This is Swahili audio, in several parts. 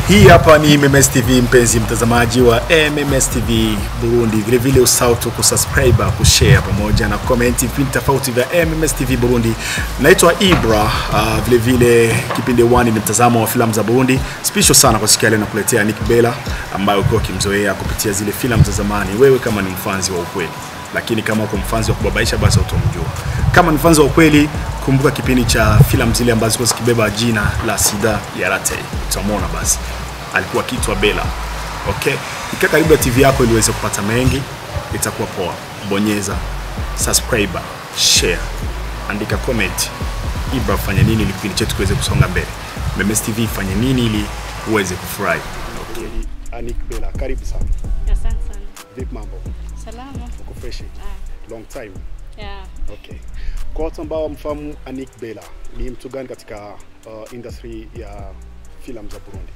Hii hapa ni MMS TV, mpenzi mtazamaji wa MMS TV Burundi. Vile vile usahau tu kusubscribe, kushare pamoja na comment vipindi tofauti vya MMS TV Burundi. Naitwa Ibra. Uh, vile vile kipindi 1 ni mtazamo wa filamu za Burundi. Special sana kwa siku ya leo nakuletea Nick Bella ambaye ukiwa ukimzoea kupitia zile filamu za zamani, wewe kama ni mfanzi wa ukweli lakini kama uko mfanzi wa kubabaisha basi utamjua. Kama ni mfanzi wa ukweli, kumbuka kipindi cha filamu zile ambazo zilikuwa zikibeba jina la Sida ya Rate, utamwona basi alikuwa kitwa Bella. Okay, ikaa karibu na TV yako ili uweze kupata mengi, itakuwa poa. Bonyeza subscribe, share, andika comment. Ibra fanya nini ili kipindi chetu kiweze kusonga mbele. MMS TV fanye nini ili uweze kufurahi. Okay. Anik Bella, karibu sana. Asante sana. Vipi mambo? Salama. Uko fresh? Ah, Long time. yeah. Okay. Kwa watu ambao wamfahamu Anik Bella, ni mtu gani katika uh, industry ya filamu za Burundi?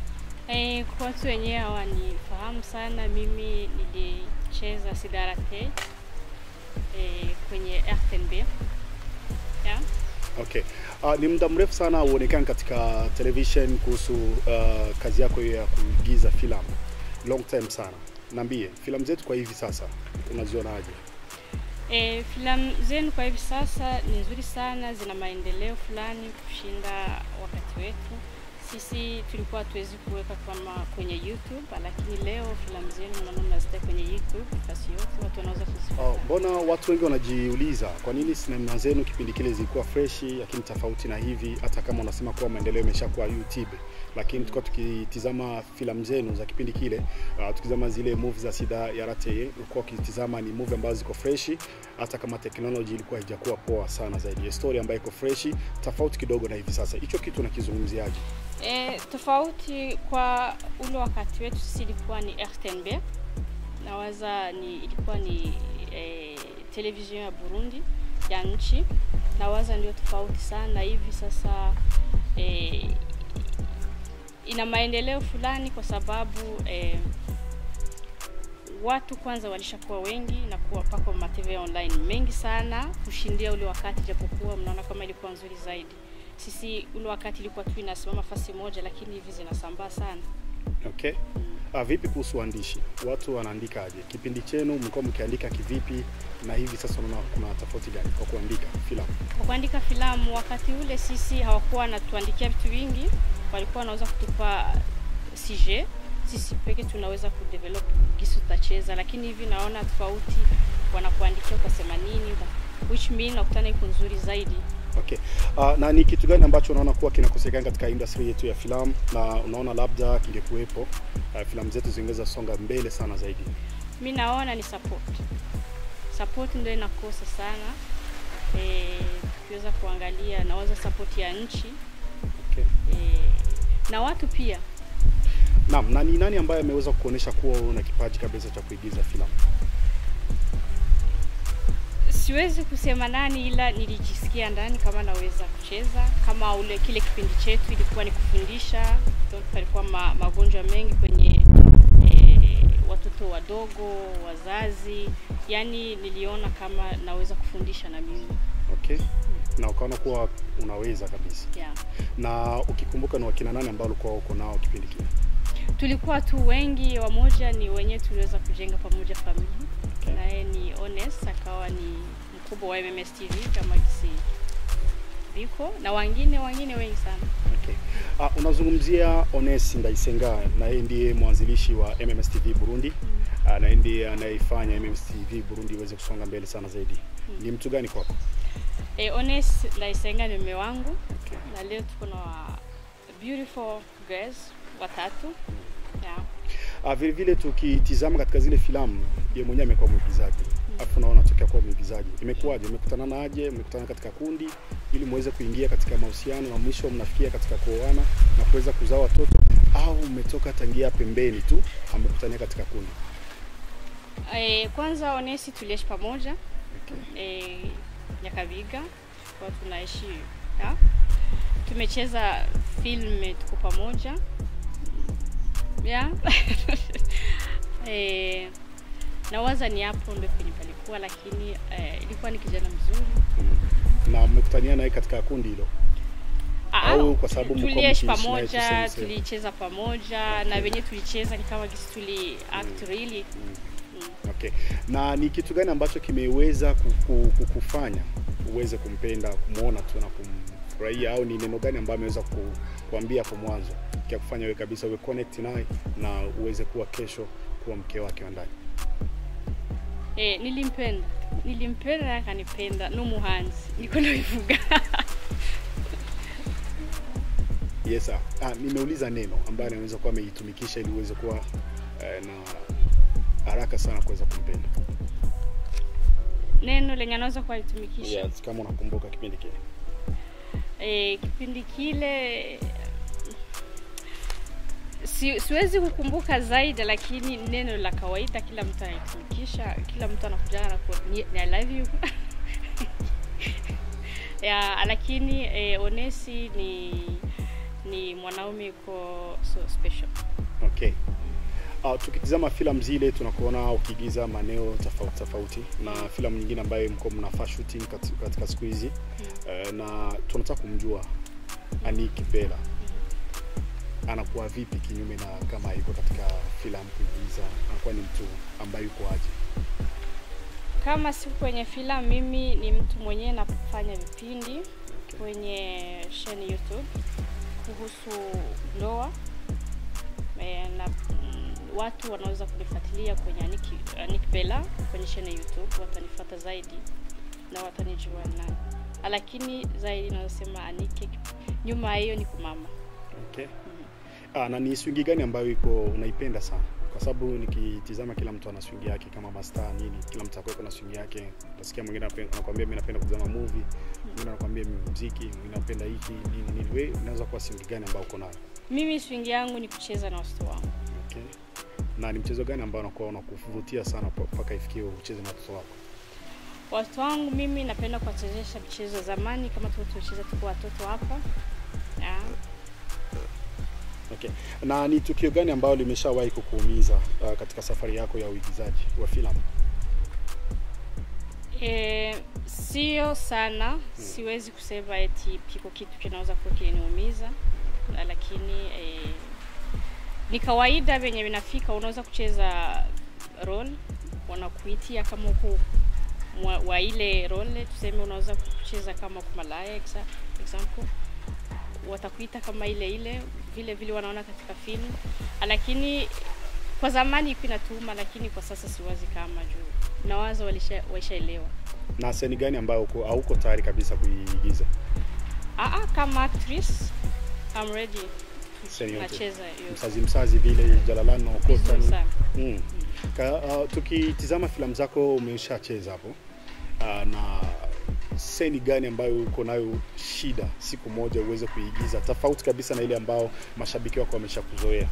Eh, kwa watu wenyewe hawanifahamu sana, mimi nilicheza Sidarate eh, kwenye RTNB. Yeah. Okay. Uh, ni muda mrefu sana uonekani katika television kuhusu uh, kazi yako ya kuigiza filamu. Long time sana. Niambie, filamu zetu kwa hivi sasa unazionaje? Eh, filamu zenu kwa hivi sasa ni nzuri sana, zina maendeleo fulani kushinda wakati wetu. Sisi tulikuwa hatuwezi kuweka kama kwenye YouTube, lakini leo filamu zenu naona mnazita kwenye YouTube nafasi yote, watu wanaweza kuzifuata. Oh, mbona watu wengi wanajiuliza kwa nini sinema zenu kipindi kile zilikuwa freshi, lakini tofauti na hivi, hata kama unasema kuwa maendeleo yameshakuwa YouTube, lakini tulikuwa tukitizama filamu zenu za kipindi kile, uh, tukitizama zile movie za Sida ya Rateye, ulikuwa ukitizama ni movie ambazo ziko freshi, hata kama technology ilikuwa haijakuwa poa sana zaidi, ya story ambayo iko freshi, tofauti kidogo na hivi sasa. Hicho kitu nakizungumziaje? E, tofauti kwa ule wakati wetu sisi ilikuwa ni RTNB nawaza ni ilikuwa ni e, television ya Burundi ya nchi nawaza ndio tofauti sana hivi sasa e, ina maendeleo fulani kwa sababu e, watu kwanza walishakuwa wengi na kuwa pako ma TV online mengi sana kushindia ule wakati, japokuwa mnaona kama ilikuwa nzuri zaidi. Sisi ule wakati ilikuwa tu inasimama fasi moja, lakini hivi zinasambaa sana. Okay. Ah, vipi kuhusu uandishi? Watu wanaandikaje? Kipindi chenu mlikuwa mkiandika kivipi na hivi sasa unaona kuna tofauti gani kwa kuandika filamu? Kwa kuandika filamu, wakati ule sisi hawakuwa wanatuandikia vitu vingi, walikuwa wanaweza kutupa CG, sisi peke tunaweza kudevelop kisu tutacheza, lakini hivi naona tofauti, wanakuandikia utasema nini, which mean nakutana iko nzuri zaidi. Okay. Uh, na ni kitu gani ambacho unaona kuwa kinakosekana katika industry yetu ya filamu na unaona labda kingekuwepo uh, filamu zetu zingeweza songa mbele sana zaidi? mi naona ni support support ndio inakosa sana e, tukiweza kuangalia nawaza support ya nchi Okay. e, na watu pia Naam, na ni nani ambaye ameweza kuonyesha kuwa una kipaji kabisa cha kuigiza filamu? siwezi kusema nani ila nilijisikia ndani kama naweza kucheza kama ule kile kipindi chetu ilikuwa ni kufundisha donc palikuwa ma, magonjwa mengi kwenye e, watoto wadogo wazazi yani niliona kama naweza kufundisha na mimi Okay. Na ukaona kuwa unaweza kabisa. yeah. Na ukikumbuka ni wakina nani ambao ulikuwa uko nao kipindi kile? tulikuwa tu wengi wamoja ni wenyewe tuliweza kujenga pamoja familia Okay. naye ni Honest akawa ni mkubwa wa MMS TV kama kisi viko na wengine wengine wengi sana Okay. Uh, unazungumzia Ones Ndaisenga na yeye ndiye mwanzilishi wa MMS TV Burundi uh, na yeye ndiye anayefanya MMS TV Burundi iweze kusonga mbele sana zaidi. Ni mtu gani kwako? e, Honest Ndaisenga ni mume wangu Okay. na leo tuko na wa beautiful girls watatu yeah. Uh, vile vile tukitizama katika zile filamu yeye mwenyewe amekuwa mwigizaji. Alafu naona tokea kuwa mwigizaji. Imekuwaje? Mmekutana naje? Mmekutana katika kundi ili muweze kuingia katika mahusiano na mwisho mnafikia katika kuoana na kuweza kuzaa watoto au mmetoka tangia pembeni tu amekutania katika kundi? E, kwanza Honest tuliishi pamoja Okay. e, Nyakabiga kwa tunaishi ya. Tumecheza film tuko pamoja ya e, nawaza ni hapo ndio kwenye palikuwa, lakini e, ilikuwa ni kijana mzuri na mmekutania naye katika kundi hilo? Ah, au kwa sababu mko tuliishi mkiishi naye pamoja tuseme sehemu? tulicheza pamoja na wenye tulicheza ni kama gisi tuli act really Okay. Na ni kitu gani ambacho kimeweza kuku- kukufanya uweze kumpenda, kumwona tu na kumfurahia, au ni neno gani ambayo ameweza ku, kuambia hapo mwanzo kia kufanya wewe kabisa uwe connect naye na uweze kuwa kesho kuwa mke wake wa ndani? eh, nilimpenda nilimpenda naye akanipenda n'umuhanzi niko nabivuga Yes sir. Ah, nimeuliza neno ambayo anaweza kuwa ameitumikisha ili uweze kuwa eh, na haraka sana kuweza kumpenda. neno lenye anaweza kulitumikisha Yes, kama unakumbuka kipindi kile. eh, kipindi kile si, siwezi kukumbuka zaidi lakini neno la kawaida kila mtu anaitumikisha kila mtu anakujana na ku- ni- ni I love you ya lakini eh, onesi ni ni mwanaume yuko so special Okay. Uh, tukitizama filamu zile tunakuona ukiigiza maeneo tofauti tofauti na filamu nyingine ambayo mko mnafaa shooting kat- katika siku hizi uh, na tunataka kumjua Aniki Bella anakuwa vipi kinyume na kama yuko katika filamu kuigiza, anakuwa ni mtu ambaye yuko aje? kama siku kwenye filamu mimi ni mtu mwenyewe nafanya vipindi kwenye sheni youtube kuhusu ndoa e, na mm, watu wanaweza kunifuatilia kwenye Aniki, Aniki Bella kwenye sheni youtube watanifuata zaidi na watanijua nani lakini zaidi naweza Anike nyuma ya hiyo ni kumama Okay. Ah, na ni swingi gani ambayo iko unaipenda sana? Kwa sababu nikitizama kila mtu ana swingi yake kama mastaa nini, kila mtu akweko na swingi yake. Utasikia mwingine anape- anakuambia mimi napenda kutazama movie, mwingine anakuambia mimi muziki, mwingine napenda hiki nini nini. Wewe unaweza kuwa swingi gani ambayo uko nayo? mimi swingi yangu ni kucheza na watoto wangu Okay. Na ni mchezo gani ambao unakuwa unakuvutia sana pa- mpaka ifikie ucheze na watoto wako? watoto wangu mimi napenda kuwachezesha michezo ya zamani kama tu tulicheza tuko watoto hapa yeah. Okay. Na ni tukio gani ambalo limeshawahi kukuumiza uh, katika safari yako ya uigizaji wa filamu? E, sio sana siwezi kusema eti piko kitu kinaweza kuwa kiliniumiza na lakini e, ni kawaida venye vinafika unaweza kucheza role wanakuitia kama huko mwa- wa ile role tuseme unaweza kucheza kama kumalaya exa, example watakuita kama ile ile vile vile wanaona katika filamu lakini kwa zamani ilikuwa inatuma lakini kwa sasa siwazi kama juu nawaza walisha- waishaelewa Na seni gani ambayo uko hauko tayari kabisa kuigiza? Ah, ah, kama actress I'm ready. Seni yote. Nacheza hiyo. Msazi msazi vile Jalalano Costa Vizuri ni- sana. Mm. Ka, uh, tukitizama filamu zako umeshacheza hapo uh, na seni gani ambayo uko nayo shida siku moja uweze kuigiza tofauti kabisa na ile ambao mashabiki wako wameshakuzoea?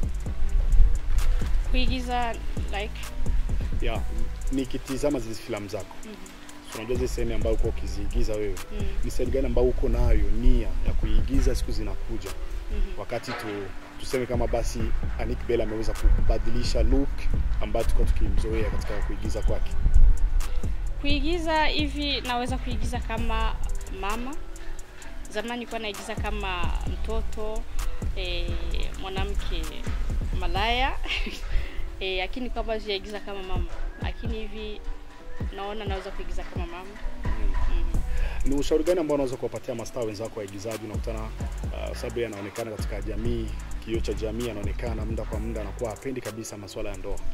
Kuigiza like Yeah, nikitizama zile filamu zako so, unajua zile sehemu ambayo uko ukiziigiza wewe mm, ni sehemu gani ambayo uko nayo nia ya kuigiza siku zinakuja mhm. wakati tu, tuseme kama basi Anik Bella ameweza kubadilisha look ambayo tulikuwa tukimzoea katika kuigiza kwake. kuigiza hivi naweza kuigiza kama mama. Zamani nilikuwa naigiza kama mtoto eh, mwanamke malaya eh, lakini kwa bado sijaigiza kama mama, lakini hivi naona naweza kuigiza kama mama mm. Ni ushauri gani ambao unaweza kuwapatia mastaa wenzako waigizaji? Unakutana uh, sababu yeye anaonekana katika jamii, kioo cha jamii, anaonekana muda kwa muda anakuwa hapendi kabisa masuala ya ndoa,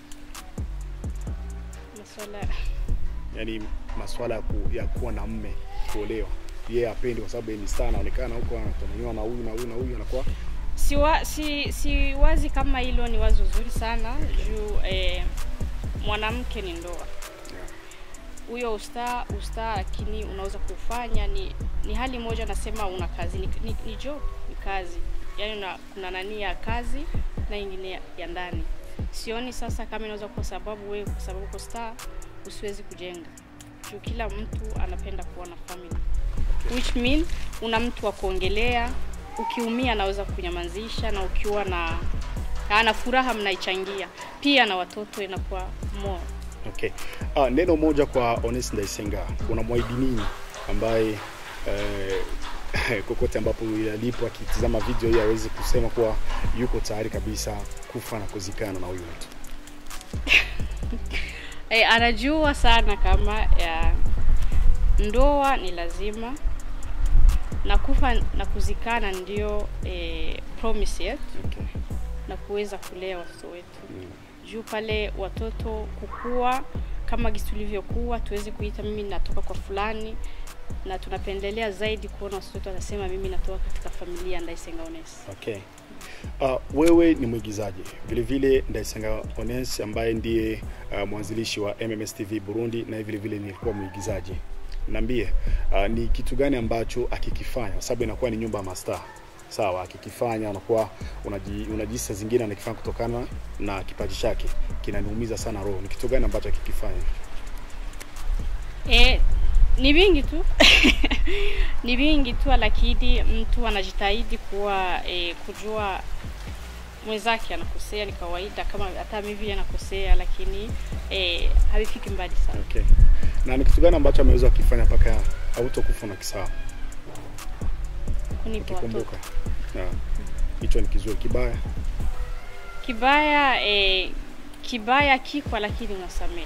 Masuala yaani masuala ya, ku, ya kuwa na mme, kuolewa, yeye hapendi kwa sababu yeye ni star, anaonekana huko anatamaniwa na huyu na huyu na huyu, anakuwa siwa, si, si wazi kama hilo ni wazo zuri sana juu eh, mwanamke ni ndoa huyo usta usta lakini unaweza kufanya ni ni hali moja nasema una kazi ni, ni, ni job ni kazi yaani una, kuna nani ya kazi na ingine ya, ya ndani sioni sasa kama inaweza kwa sababu wewe kwa sababu uko star usiwezi kujenga juu kila mtu anapenda kuwa na family which mean una mtu wa kuongelea ukiumia anaweza kunyamazisha na ukiwa na ana furaha mnaichangia pia na watoto inakuwa more Okay. Ah, neno moja kwa Honest Ndaisenga, unamwahidi nini ambaye eh, kokote ambapo alipo akitizama video hii aweze kusema kuwa yuko tayari kabisa kufa na kuzikana na huyu mtu. e, anajua sana kama ya, ndoa ni lazima na kufa na kuzikana ndio e, promise yetu Okay. na kuweza kulea watoto wetu Mm. juu pale watoto kukua kama gisi tulivyokuwa tuweze kuita mimi natoka kwa fulani na tunapendelea zaidi kuona watoto wetu wanasema mimi natoka katika familia ya Ndaisenga Ones. Okay. Uh, wewe ni mwigizaji vile vile Ndaisenga Ones ambaye ndiye uh, mwanzilishi wa MMS TV Burundi na vile vile nilikuwa mwigizaji. Niambie, uh, ni kitu gani ambacho akikifanya kwa sababu inakuwa ni nyumba ya mastaa. Sawa, akikifanya unakuwa unaji, unajisi saa zingine anakifanya kutokana na kipaji chake. Kinaniumiza sana roho. Ni kitu gani ambacho akikifanya? E, ni vingi tu ni vingi tu, lakini mtu anajitahidi kuwa e, kujua mwenzake anakosea, ni kawaida kama hata mimi vile nakosea, lakini e, havifiki mbali sana. Okay. Na ni kitu gani ambacho ameweza kukifanya mpaka hautokufa na kisahau? Kunipa watoto Ukikumbuka. Yeah. Hicho ni kizuri kibaya. kibaya e, kibaya kikwa, lakini unasamehe.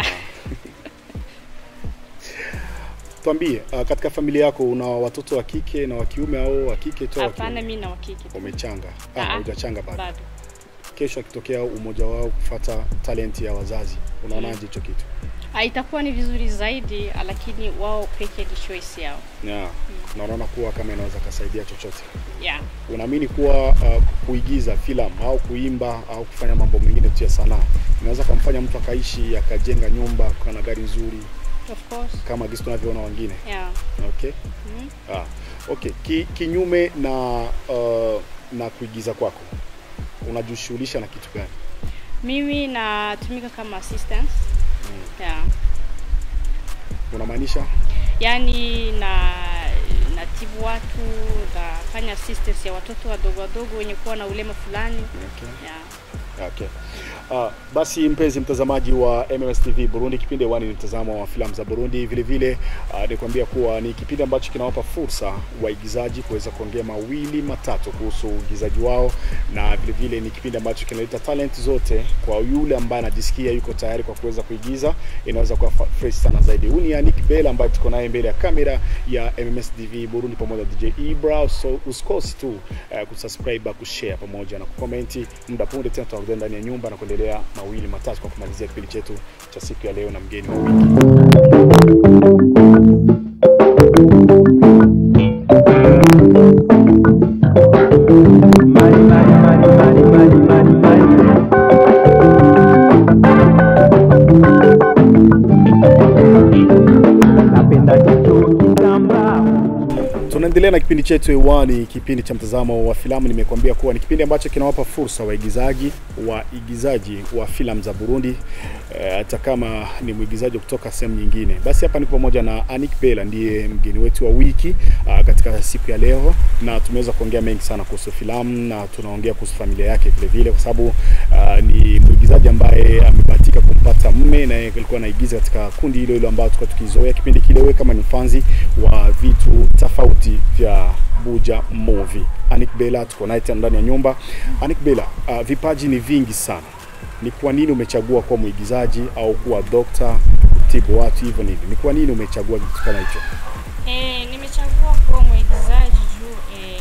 Tuambie, uh, katika familia yako una watoto wa kike na wa kiume au wa kike tu? au wa Hapana, kiume? mimi na wakike tu. Umechanga? Ah, Ah, hujachanga bado. bado. Kesho akitokea umoja wao kufata talenti ya wazazi, unaonaje hicho kitu? Ah, itakuwa ni vizuri zaidi, lakini wao peke ni choice yao. Yeah. Na unaona kuwa kama inaweza kasaidia chochote. Yeah. Unaamini kuwa uh, kuigiza filamu au kuimba au kufanya mambo mengine tu ya sanaa inaweza kumfanya mtu akaishi akajenga nyumba akawa na gari nzuri Of course. kama gisi tunavyoona wengine? Yeah. Okay. Mhm. Ah, okay. Ki, kinyume na uh, na kuigiza kwako unajishughulisha na kitu gani? Mimi natumika kama assistant. Yeah. Unamaanisha? Yaani na natibu watu, nafanya assistance ya watoto wadogo wadogo wenye kuwa na ulema fulani. Okay. Yeah. Okay. Uh, basi mpenzi mtazamaji wa MMS TV Burundi, kipindi hewani ni mtazamo wa filamu za Burundi. Vile vile uh, nikwambia kuwa ni kipindi ambacho kinawapa fursa waigizaji kuweza kuongea mawili matatu kuhusu uigizaji wao, na vile vile ni kipindi ambacho kinaleta talent zote kwa yule ambaye anajisikia yuko tayari kwa kuweza kuigiza, inaweza kuwa fa- fresh sana zaidi. Huyu ni Anik Bell ambaye tuko naye mbele ya kamera ya MMS TV Burundi pamoja na DJ Ibra. So usikose tu uh, kusubscribe, kushare pamoja na kukomenti. Muda punde tena tutarudia ndani ya nyumba na kuendelea mawili matatu kwa kumalizia kipindi chetu cha siku ya leo na mgeni wa wiki. Mali, mali, mali, mali, mali, mali, mali. Napenda kitu kitambaa Tunaendelea na kipindi chetu hewani, kipindi cha mtazamo wa filamu. Nimekuambia kuwa ni kipindi ambacho kinawapa fursa waigizaji waigizaji wa filamu za Burundi, eh, hata kama ni mwigizaji kutoka sehemu nyingine. Basi hapa ni pamoja na Anik Bella, ndiye mgeni wetu wa wiki ah, katika siku ya leo, na tumeweza kuongea mengi sana kuhusu filamu na tunaongea kuhusu familia yake vile vile, kwa sababu ah, ni mwigizaji ambaye amebahatika kumpata mume na yeye alikuwa anaigiza katika kundi hilo hilo ambao tulikuwa tukizoea kipindi kile, wewe kama ni mfanzi wa vitu tofauti vya Buja Movie. Anik Bella tuko naye tena ndani ya nyumba. Anik Bella, uh, vipaji ni vingi sana. Ni kwa nini umechagua kuwa mwigizaji au kuwa dokta, kutibu watu hivyo ni hivi? Ni kwa nini umechagua kitu kama hicho? Eh, nimechagua kuwa mwigizaji juu eh,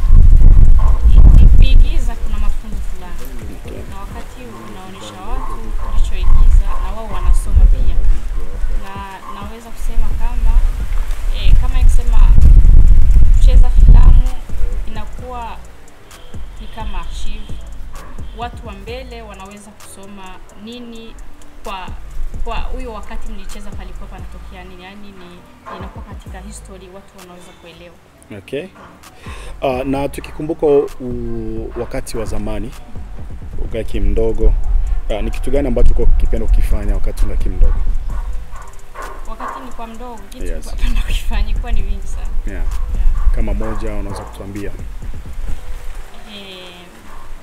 kuigiza kuna mafunzo fulani na wakati unaonyesha watu ulichoigiza na wao wanasoma pia, na naweza kusema kama eh, kama ikisema kucheza filamu inakuwa ni kama archive. Watu wa mbele wanaweza kusoma nini kwa kwa huyo wakati mlicheza palikuwa panatokea nini, yani ni inakuwa katika history, watu wanaweza kuelewa. Okay. Uh, na tukikumbuka u, wakati wa zamani ukaki mdogo uh, ni kitu gani ambacho uko kipenda kukifanya wakati unaki mdogo? Wakati ni kwa mdogo, kitu Yes. yes. napenda kufanya kuwa ni vingi sana Yeah. yeah. Kama moja unaweza kutuambia? Eh,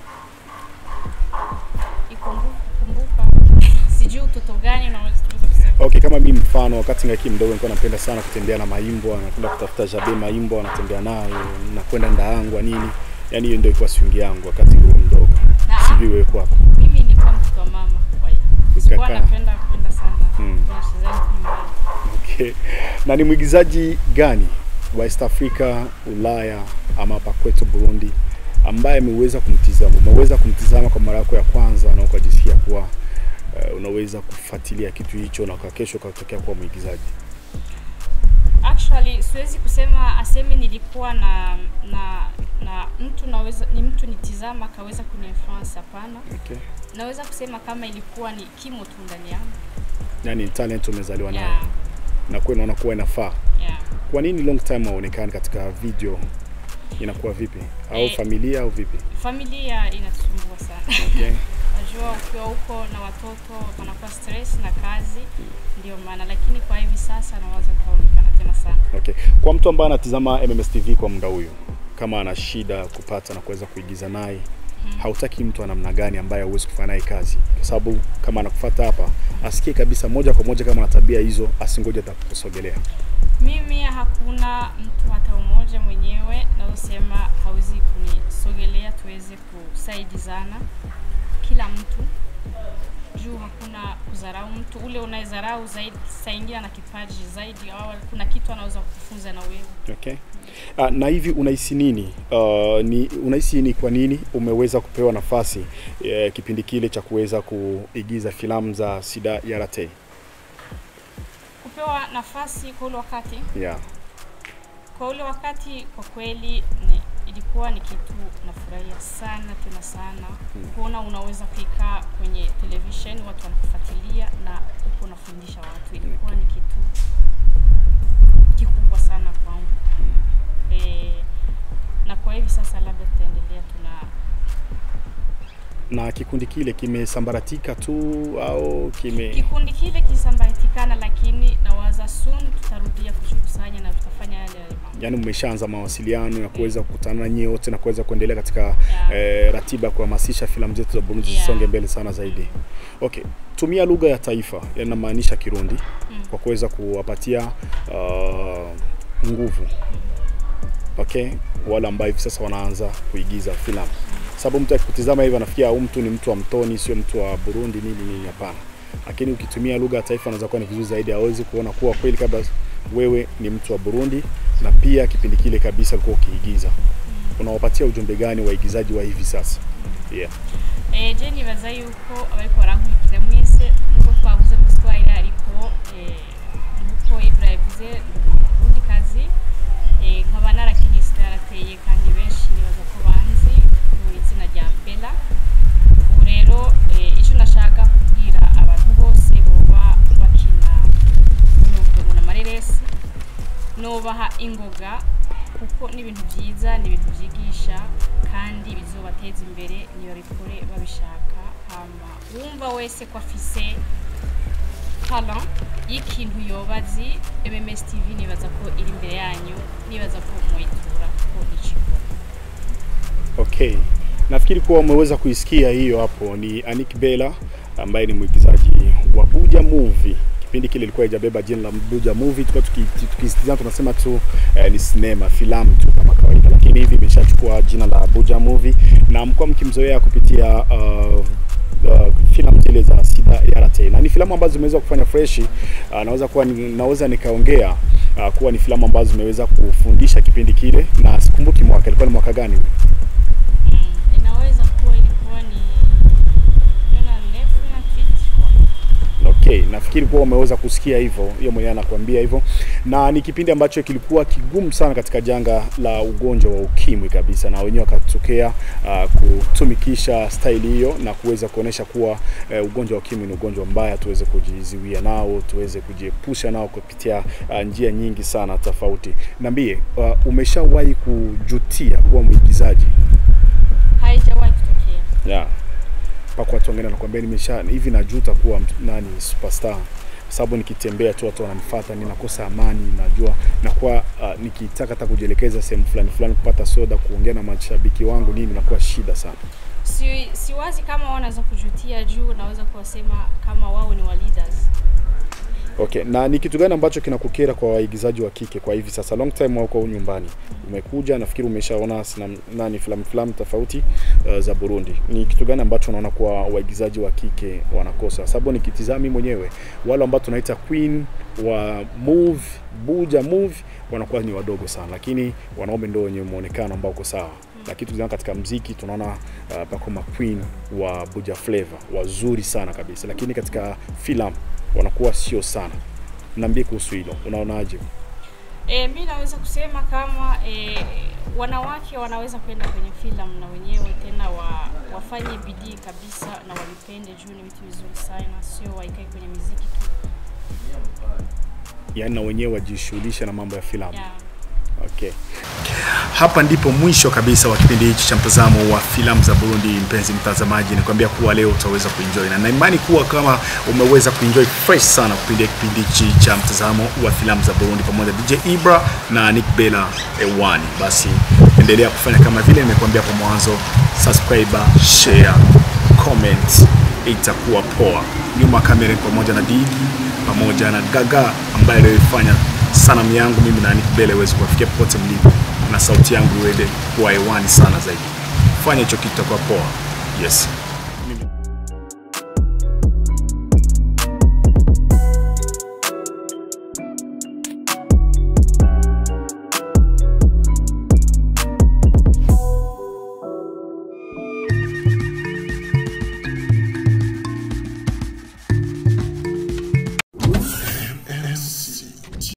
ikumbu- kumbuka sijui utoto gani unaweza tunaweza kusema Okay, kama mimi mfano, wakati ngaki mdogo nilikuwa napenda sana kutembea na maimbwa, napenda kutafuta jabe maimbwa, natembea nayo, nakwenda ndaangwa nini, yani hiyo ndio ilikuwa swing yangu wakati nilikuwa mdogo. Na- Sijui wewe kwako. Mimi nilikuwa mtoto wa mama, kwa hiyo sikuwa Ukakaa. napenda kwenda sana Mm. kwenye wachezaji nyumbani. Okay. Na ni mwigizaji gani wa East Africa, Ulaya ama hapa kwetu Burundi ambaye ameweza kumtizama, umeweza kumtizama kwa mara yako ya kwanza na ukajisikia kuwa uh, unaweza kufuatilia kitu hicho na kwa kesho ukatokea kuwa mwigizaji? Actually siwezi kusema aseme nilikuwa na na na mtu naweza ni mtu nitizama akaweza kuniinfluence, hapana. Okay. Naweza kusema kama ilikuwa ni kimo tu ndani yangu. Yani talent umezaliwa nayo Yeah, na kwa unaona kuwa inafaa. yeah. Kwa nini long time haonekani katika video? Inakuwa vipi? Au Eh. familia au vipi? Familia inatusumbua sana. Okay. Najua ukiwa huko na watoto wanakuwa stress na kazi, ndio maana, lakini kwa hivi sasa nawaza nitaonekana tena sana. Okay. Kwa mtu ambaye anatizama MMS TV kwa muda huyu, kama ana shida kupata na kuweza kuigiza naye, hautaki mtu wa namna gani ambaye hauwezi kufanya naye kazi? Kwa sababu kama anakufuata hapa, asikie kabisa moja kwa moja kama ana tabia hizo, asingoje atakusogelea. Mimi hakuna mtu hata umoja mwenyewe naosema hawezi kunisogelea tuweze kusaidizana, kila mtu juu hakuna kudharau mtu. Ule unayedharau zaidi, saa ingine ana kipaji zaidi, au kuna kitu anaweza kukufunza na wewe. Okay. Uh, na hivi unahisi nini? Uh, ni unahisi ni kwa nini umeweza kupewa nafasi eh, kipindi kile cha kuweza kuigiza filamu za Sida Yarate? Kupewa nafasi kwa ule wakati Yeah. kwa ule wakati kwa kweli ni, ilikuwa ni kitu nafurahia sana tena sana kuona unaweza kuikaa kwenye television watu wanakufuatilia na uko unafundisha watu ilikuwa ni kitu kikubwa sana kwangu e, na kwa hivi sasa labda tutaendelea tuna Na kikundi kile kimesambaratika tu au kime kikundi kile kisambaratikana lakini nawaza soon tutarudia kujikusanya na tutafanya yale yale mambo yani mmeshaanza mawasiliano ya kuweza kukutana na nyie wote na kuweza kuendelea katika Yeah. eh, ratiba ya kuhamasisha filamu zetu za Burundi Yeah. zisonge mbele sana zaidi. Okay, tumia lugha ya taifa, yani namaanisha Kirundi Mm. kwa kuweza kuwapatia uh, nguvu okay, wale ambao hivi sasa wanaanza kuigiza filamu, sababu mtu akikutizama hivi anafikia huyu mtu ni mtu wa mtoni, sio mtu wa Burundi nini nini, hapana. Lakini ukitumia lugha ya taifa unaweza kuwa ni vizuri zaidi, hawezi kuona kuwa kweli kabla wewe ni mtu wa Burundi, na pia kipindi kile kabisa ulikuwa ukiigiza. Unawapatia ujumbe gani waigizaji wa hivi sasa? Yeah. Eh, je nibaza yuko abariko barankurikira mwese nkuko twavuze mu giswahili ariko eh, nkuko Ibra yavuze ubundi kazi eh, nkaba narakinye yarateye kandi benshi nibaza ko banzi mu izina rya Bella ubu rero eh, icyo nashaka kubwira abantu bose boba bakina nubwo ngo amareresi nubaha ingoga kuko ni ibintu byiza ni ibintu byigisha kandi bizobateza imbere nibabikore babishaka hama wumva wese ko afise talent y'ikintu yoba azi MMS TV nibaza ko iri imbere yanyu nibaza ko muyitura ko ikikora Okay. Nafikiri kuwa umeweza kuisikia hiyo hapo ni Anik Bella ambaye ni mwigizaji wa Buja Movie. Kipindi kile ilikuwa haijabeba jina la Buja Movie, tulikuwa tuki- tukisitizama tunasema tu eh, ni sinema, filamu tu kama kawaida, lakini hivi imeshachukua jina la Buja Movie na mkuwa mkimzoea kupitia uh, uh, filamu zile za Sida Yarate na ni filamu ambazo zimeweza kufanya freshi. Uh, naweza kuwa ni, naweza nikaongea uh, kuwa ni filamu ambazo zimeweza kufundisha kipindi kile, na sikumbuki mwaka, ilikuwa ni mwaka gani? mm, inaweza kuwa ilikuwa ni Yona Nefu na Fit Okay, nafikiri kuwa umeweza kusikia hivyo, hiyo mwenyewe anakuambia hivyo, na ni kipindi ambacho kilikuwa kigumu sana katika janga la ugonjwa wa ukimwi kabisa, na wenyewe wakatokea uh, kutumikisha staili hiyo na kuweza kuonesha kuwa uh, ugonjwa wa ukimwi ni ugonjwa mbaya, tuweze kujizuia nao, tuweze kujiepusha nao kupitia uh, njia nyingi sana tofauti. Niambie, uh, umeshawahi kujutia kuwa mwigizaji? haijawahi kutokea yeah. mpaka watu wengine wanakuambia nimesha hivi najuta kuwa mtu- nani superstar sababu nikitembea tu watu wananifuata ninakosa amani najua nakuwa uh, nikitaka hata kujielekeza sehemu fulani fulani kupata soda kuongea na mashabiki wangu nini nakuwa shida sana si, siwazi kama wanaweza kujutia juu naweza kuwasema kama wao ni wa leaders Okay, na ni kitu gani ambacho kinakukera kwa waigizaji wa kike kwa hivi sasa? Long time wako nyumbani, umekuja, nafikiri umeshaona sinam, nani filamu filamu tofauti uh, za Burundi. Ni kitu gani ambacho unaona kwa waigizaji wa kike wanakosa? Sababu nikitizami mwenyewe wale ambao tunaita queen wa move buja move wanakuwa ni wadogo sana, lakini wanaume ndio wenye muonekano ambao uko sawa. Lakini tukizama katika mziki tunaona uh, pako ma queen wa buja flavor wazuri sana kabisa, lakini katika filamu wanakuwa sio sana. Niambie kuhusu hilo, unaonaje? E, mi naweza kusema kama e, wanawake wanaweza kwenda kwenye filamu na wenyewe tena wa, wafanye bidii kabisa na walipende juu ni vitu vizuri sana, sio waikae kwenye miziki tu Yaani na wenyewe wajishughulishe na mambo ya filamu. yeah. Okay. Hapa ndipo mwisho kabisa wa kipindi hichi cha mtazamo wa filamu za Burundi. Mpenzi mtazamaji, nikwambia kuwa leo utaweza kuenjoy na naimani kuwa kama umeweza kuenjoy fresh sana kupitia kipindi hichi cha mtazamo wa filamu za Burundi pamoja na DJ Ibra na Nick Bella Ewani. Basi endelea kufanya kama vile nimekuambia hapo mwanzo, subscribe, share, comment, itakuwa poa. Nyuma ya kamera ni pamoja na Digi pamoja na Gaga ambaye aliyofanya sanamu yangu mimi na Nick Bella iweze kuwafikia popote mlipo na sauti yangu iweze kuwa hewani sana zaidi. Fanya hicho kitu, itakuwa poa. Yes.